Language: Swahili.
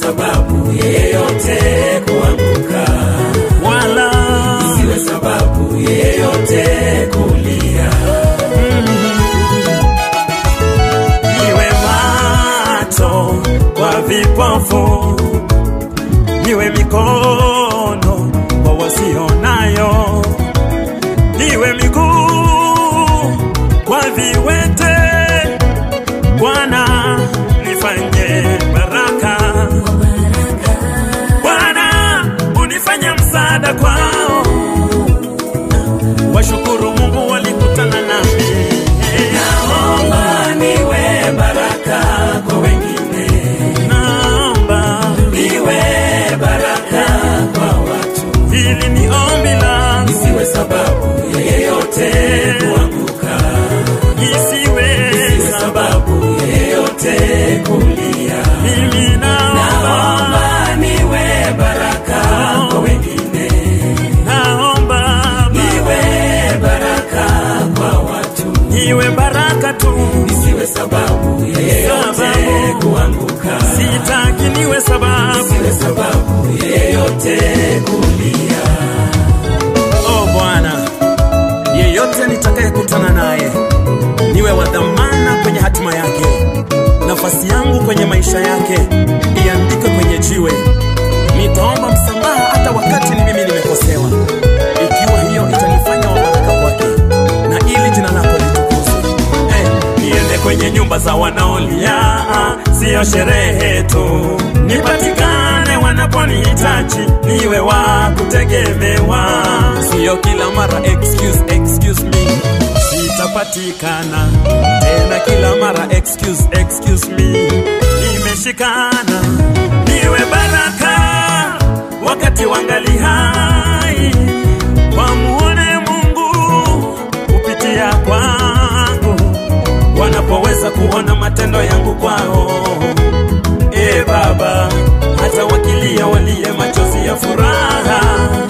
sababu yeyote kuanguka, wala isiwe sababu yeyote kulia. niwe macho kwa vipofu, niwe mikono kwa wasionayo, niwe miguu kwa viwete. Bwana nifanye baraka, Bwana unifanye msaada kwao. Washukuru Mungu walikutana nami Naomba niwe baraka kwa wengine, naomba niwe baraka kwa watu, hili ni ombi langu, isiwe sababu yeyote kuanguka, isiwe isiwe sababu yeyote kulia. mimi naomba, Naomba niwe baraka kwa wengine, naomba niwe baraka kwa watu, niwe baraka tu, isiwe sababu yeyote Sababu. kuanguka, sitaki niwe sababu. isiwe sababu yeyote kulia. Oh Bwana, yeyote nitakayekutana naye niwe wa dhamana kwenye hatima yake, nafasi yangu kwenye maisha yake iandikwe kwenye jiwe. Nitaomba msamaha hata wakati ni mimi nimekosewa, ikiwa hiyo itanifanya wa baraka kwake na ili jina lako litukuzwe. Eh, niende kwenye nyumba za wanaolia, siyo sherehe tu, nipatikane wanaponihitaji, niwe wa kutegemewa, siyo kila mara excuse, excuse me sitapatikana tena kila mara excuse, excuse me nimeshikana niwe baraka wakati wangali hai wamuone Mungu kupitia kwangu wanapoweza kuona matendo yangu kwao. E Baba, hata wakilia walie machozi ya furaha,